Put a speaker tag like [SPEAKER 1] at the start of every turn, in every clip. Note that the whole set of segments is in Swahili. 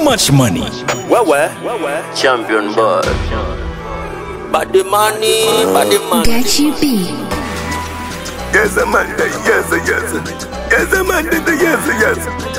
[SPEAKER 1] much money.
[SPEAKER 2] Wewe
[SPEAKER 3] Champion boy.
[SPEAKER 2] body money, body money.
[SPEAKER 4] Gachi B.
[SPEAKER 5] Yes, Amanda. Yes, yes. Yes, Amanda. Yes, yes.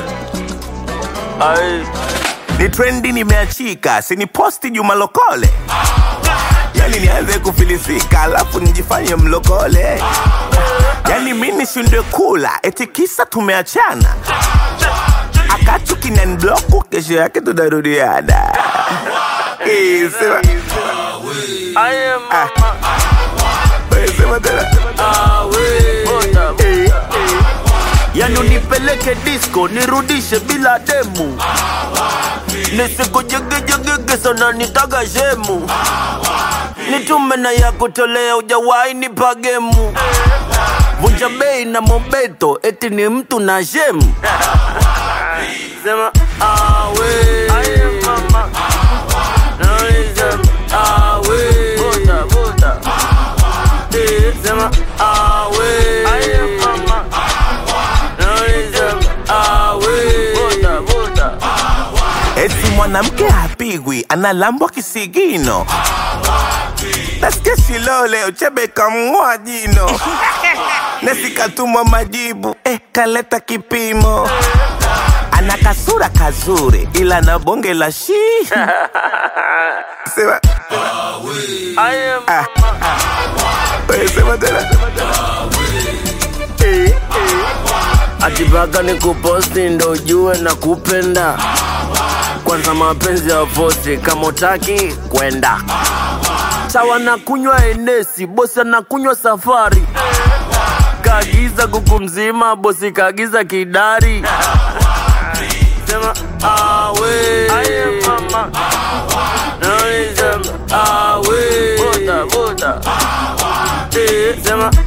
[SPEAKER 3] Ai,
[SPEAKER 5] Ni trendi nimeachika, sini posti Juma Lokole. Yani nianze kufilisika, alafu nijifanye mlokole. Yani mi nishindwe kula, eti kisa tumeachana. Akatu kinanibloku, kesho yake tunarudiana. Eh, sema,
[SPEAKER 3] I am
[SPEAKER 5] Ah. eh, sema tena.
[SPEAKER 3] Bota.
[SPEAKER 5] Eh,
[SPEAKER 3] Yani unipeleke disco nirudishe bila demu nisikujegejegege sana nitaga shemu nitume na ya kutolea ujawahi nipa gemu vunja bei na mobeto eti ni mtu na shemu sema awe Sema, awe. Eh, sema awe
[SPEAKER 5] eti mwanamke hapigwi, analambwa kisigino. Nasikia Shilole Uchebe kamng'oa jino, nasikatumwa majibu eh, kaleta kipimo. Ana kasura kazuri, ila na bonge la shi sema, ah, wewe sema tena eh, eh.
[SPEAKER 3] atipaka ni kuposti ndo ujue na kupenda kwanza mapenzi ya fosi kama utaki kwenda sawa na kunywa enesi bosi anakunywa safari kaagiza kuku mzima bosi kaagiza kidari sema awe Sema, awe Eh, sema